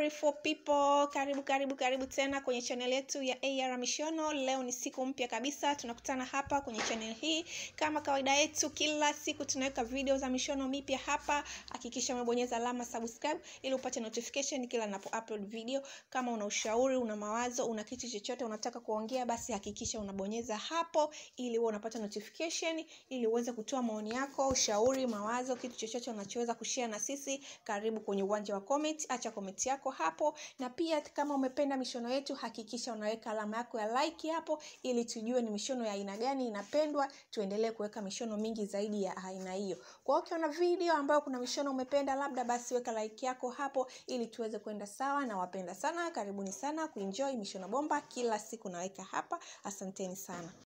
beautiful people karibu karibu karibu tena kwenye channel yetu ya AR Mishono leo ni siku mpya kabisa tunakutana hapa kwenye channel hii kama kawaida yetu kila siku tunaweka video za mishono mipya hapa hakikisha umebonyeza alama subscribe ili upate notification kila napo upload video kama una ushauri una mawazo una kitu chochote unataka kuongea basi hakikisha unabonyeza hapo ili uwe unapata notification ili uweze kutoa maoni yako ushauri mawazo kitu chochote unachoweza kushare na sisi karibu kwenye uwanja wa comment acha comment yako hapo na pia kama umependa mishono yetu hakikisha unaweka alama yako ya like hapo ili tujue ni mishono ya aina gani inapendwa tuendelee kuweka mishono mingi zaidi ya aina hiyo kwa hiyo ukiona video ambayo kuna mishono umependa labda basi weka like yako hapo ili tuweze kwenda sawa na wapenda sana karibuni sana kuenjoy mishono bomba kila siku naweka hapa asanteni sana